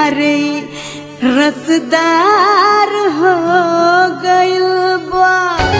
हमारे रसदार हो गइल बा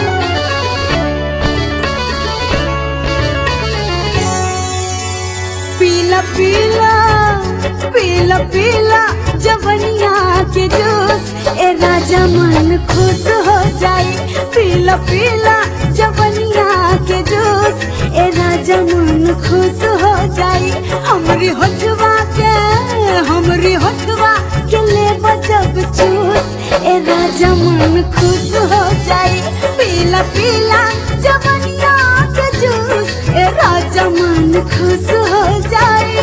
पीला पीला पीला पीला जवनिया के जूस ए राजा मन खुश हो जाई पीला पीला जवनिया के जूस ए राजा मन खुश हो जाई हमरी होठवा के हमरी होठवा के ले जब चूस ए राजा मन खुश हो जाई पीला पीला जवनिया के जूस ए राजा मन खुश हो जाई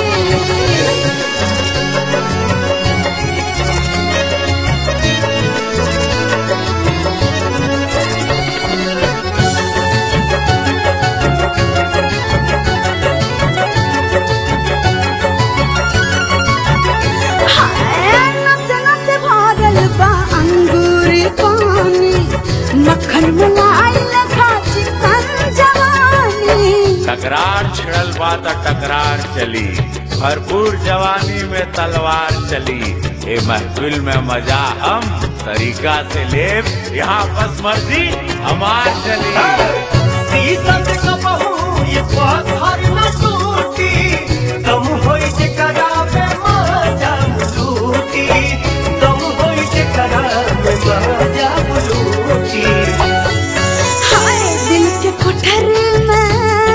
हाय, नस नस भरल बा अंगूर पानी मक्खन मलाई लखा चिकन जवानी तकरार छिड़ल बा त टकरार चली भरपूर जवानी में तलवार चली ए महफिल में मजा हम तरीका से ले यहाँ बस मर्जी हमार चली सीसत कबहू ये पत्थर न टूटी दम होई जे करावे मजा लूटी दम होई जे करावे मजा लूटी हाय दिल के कोठरी में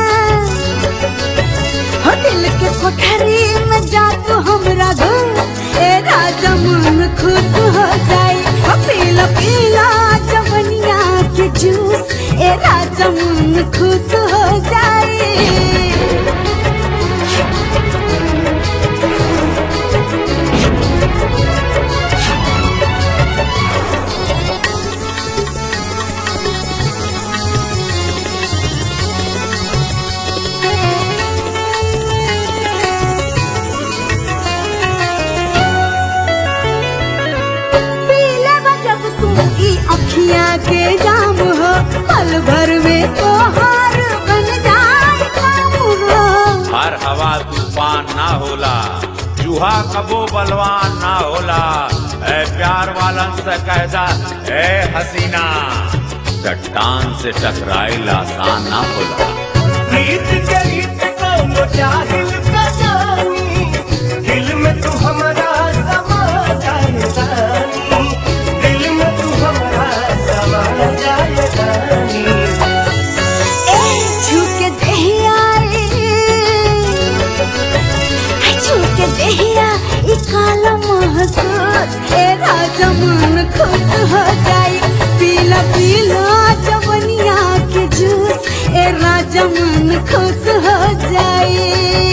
हो दिल के कोठरी में जा तू हमरा घुस ए राजा मन खुश हो जाई हो पीला पीला जवनिया के जूस ए राजा मन खुश हो जाई पीले जब तुम की अखियां के जाम हो पल भर में तोहार बन जाए काम हो हर हवा तूफान ना होला चूहा कबो बलवान ना होला ए प्यार वालन से कहदा ए हसीना चट्टान से टकराइल आसान ना होला प्रीत के रीत को जाहिल का जानी दिल में तू हमारा समा जाए रानी दिल में तू हमारा समा जाए रानी ए झुके देहिया ए झुके देहिया ई काला महसूस ए राजा मन खुश हो जाई पीला पीला जवनिया के जूस ए राजा मन खुश हो जाई